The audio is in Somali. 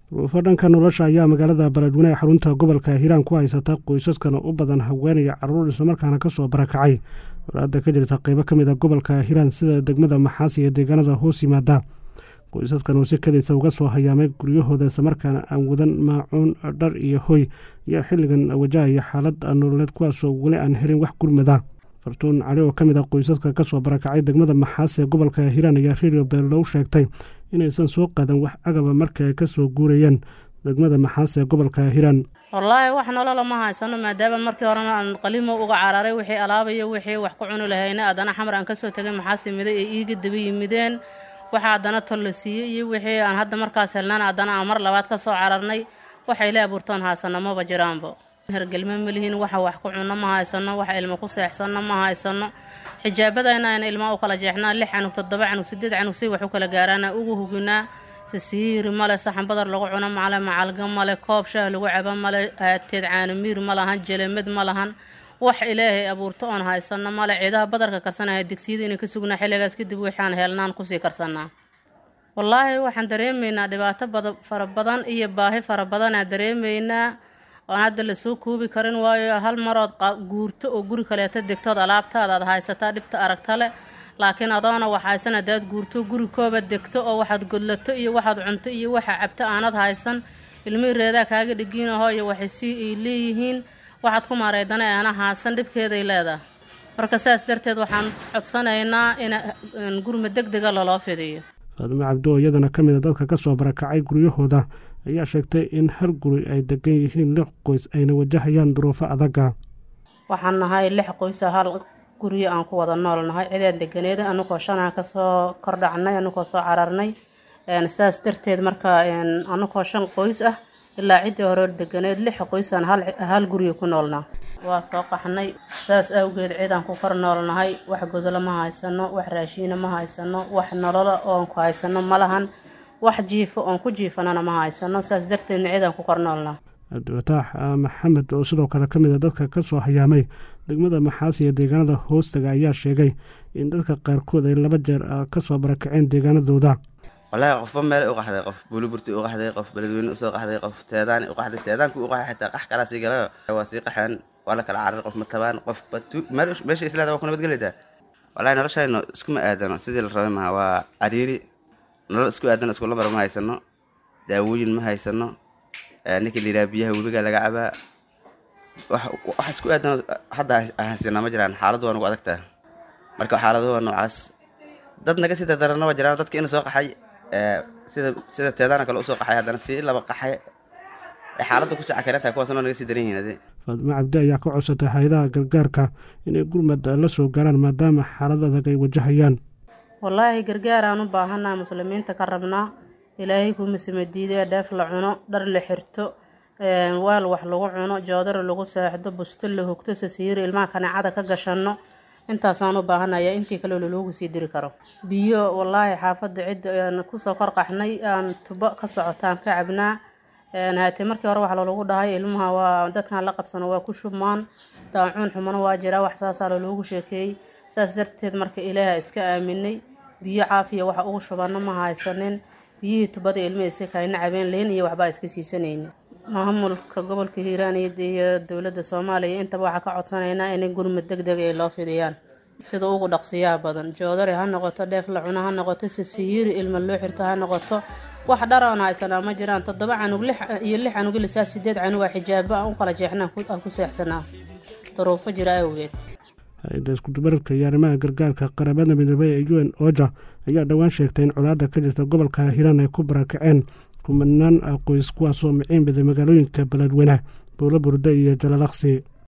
duruufo dhanka nolosha ayaa magaalada baladweyne ee xarunta gobolka hiiraan ku haysata qoysaskana u badan haweenaya caruur islamarkaana kasoo barakacay walaada ka jirta qeybo ka mid a gobolka hiiraan sida degmada maxaas iyo deegaanada hoos yimaada qoysaskan oo si kadisa uga soo hayaamay guryahooda islamarkaana aan wadan maacuun dhar iyo hoy ayaa xilligan wajahaya xaalad nololeed kuwaasoo weli aan helin wax gurmada fartuun cali oo ka mid a qoysaska kasoo barakacay degmada maxaas ee gobolka hiiraan ayaa redio beerlow sheegtay inaysan soo qaadan wax agaba markii ay kasoo guurayeen degmada maxaas ee gobolka hiiraan wallaahi wax nolola ma haysano maadaama markii horena aan qalimo uga cararay wixii alaabayo wixii wax ku cuni lahayna haddana xamar aan kasoo tegay maxaas yimiday ee iiga daba yimideen waxa haddana tol la siiyey iyo wixii aan hadda markaas helnaan haddana aan mar labaad ka soo cararnay waxay la abuurtoon haysano maba jiraanba hergelme ma lihiin waxa wax ku cunno ma haysano wax ilmo ku seexsanno ma haysano xijaabadayna ayna ilmaa u kala jeexnaa lix canug toddoba canug sideed canug si wax u kala gaaraana ugu huginaa sasiiri male saxan badar lagu cuno male macalga male koob shaah lagu cabo male aateed caanamiir ma lahan jelemed ma lahan wax ilaahay abuurto oon haysano male ciidaha badarka karsanaya digsiyada inay ka sugnaa xilligaas kadib waxaan helnaan kusii karsanaa wallaahi waxaan dareemaynaa dhibaato fara badan iyo baahi fara badanaa dareemaynaa oon hadda lasoo koobi karin waayo hal marood guurto oo guri kaleeto degtood alaabtaada aad haysataa dhibta aragta leh laakiin adoona wax haysan haddaad guurto guri kooba degto oo waxaad godlato iyo waxaad cunto iyo waxa cabto aanad haysan ilmihii reedaa kaaga dhigiinaho iyo waxay sii ay leeyihiin waxaad ku maareydana aana haasan dhibkeeday leedahay marka saas darteed waxaan codsanaynaa in gurma deg dega laloo fidiyo faadimo cabdi oo iyadana ka mid a dadka ka soo barakacay guryahooda ayaa sheegtay in hal guri ay degan yihiin lix qoys ayna wajahayaan duruufo adaga waxaan nahay lix qoysa hal guryo aan ku wada nool nahay cidaan deganeeda anugoo shanaan kasoo kordhacnay anugoo soo cararnay saas darteed marka anugoo shan qoys ah ilaa ciddii hore deganeed lix qoysaan hal guryo ku noolnaa waa soo qaxnay saas awgeed cidaan ku kor noolnahay wax godolo ma haysano wax raashiina ma haysano wax nololo oon ku haysano ma lahan wax jiifo oon ku jiifanana ma haysano saas darteedna cidaan ku kor noolnaa cabdifataax maxamed oo sidoo kale ka mid a dadka ka soo hayaamay degmada maxaas iyo deegaanada hoostaga ayaa sheegay in dadka qaarkood ay laba jeer kasoo barakaceen deegaanadooda wallaahi qofba meel u qaxday qof buuliburti u qaxday qof beledweyne usoo qaxday qof teedaan u qaxday teedaanku u qaxay xitaa qax kalaa sii galayo waa sii qaxeen waa la kala cararay qof ma tabaan qof meesha islaada waa ku nabadgelaydaa wallahi noloshayno iskuma aadano sidii la rabay maha waa cariiri nolol isku aadano isku lambar ma haysano daawooyin ma haysano ninka layidhaha biyaha webiga laga cabaa wax isku aadano hadda haysanaa ma jiraan xaaladdu waa nagu adagtaa marka xaaladu waa noocaas dad naga sii dardarana waa jiraan dadka ina soo qaxay sida sida teedaana kale usoo qaxay haddana sii laba qaxay xaaladda kusii cakarantahay kuwaasnoo naga sii daran yihiin ade faadimo cabdi ayaa ka codsatay hay-adaha gargaarka inay gurmad la soo gaaraan maadaama xaalad adag ay wajahayaan wallaahi gargaaraan u baahanaa muslimiinta ka rabnaa ilaahay kumasima diidee dheef la cuno dhar la xirto waal wax lagu cuno joodari lagu seexdo busto la hogto sasiiri ilmaha kaneecada ka gashanno intaasaan u baahanaya intii kale loloogu sii diri karo biyo wallaahi xaafadda cidda kusoo kor qaxnay aan tubo ka socotaan ka cabnaa haatee markii hore waxaa lolagu dhahay ilmaha waa dadkan la qabsano waa ku shubmaan daacuun xumano waa jiraa wax saasaa loloogu sheekeeyey saas darteed marka ilaaha iska aaminay biyo caafiya waxa ugu shubanno ma haysanin biyihii tubada ilmihi iska kayna cabeen leyn iyo waxbaa iska siisanayna maamulka gobolka hiiraan iyo dowladda soomaaliya intaba waxaa ka codsanaynaa inay gurmad deg deg ay loo fidiyaan sida ugu dhaqsiyaha badan joodari ha noqoto dheef la cuno ha noqoto sasiyiiri ilma loo xirto ha noqoto wax dharoon haysanaa ma jiraan toddoba canug iyo lix canug ilisaa sideed canugaa xijaabo aan u kala jeexnaan aan ku seexsanaa daruufo jira awgeed hay-adda iskudubaradka iyo arrimaha gargaarka qaramada midoobey ee u n oja ayaa dhowaan sheegtay in colaadda ka jirta gobolka hiiraan ay ku barakaceen kumanaan qoys kuwaasoo miciin baday magaalooyinka beledweyne buulo burde iyo jalalaqsi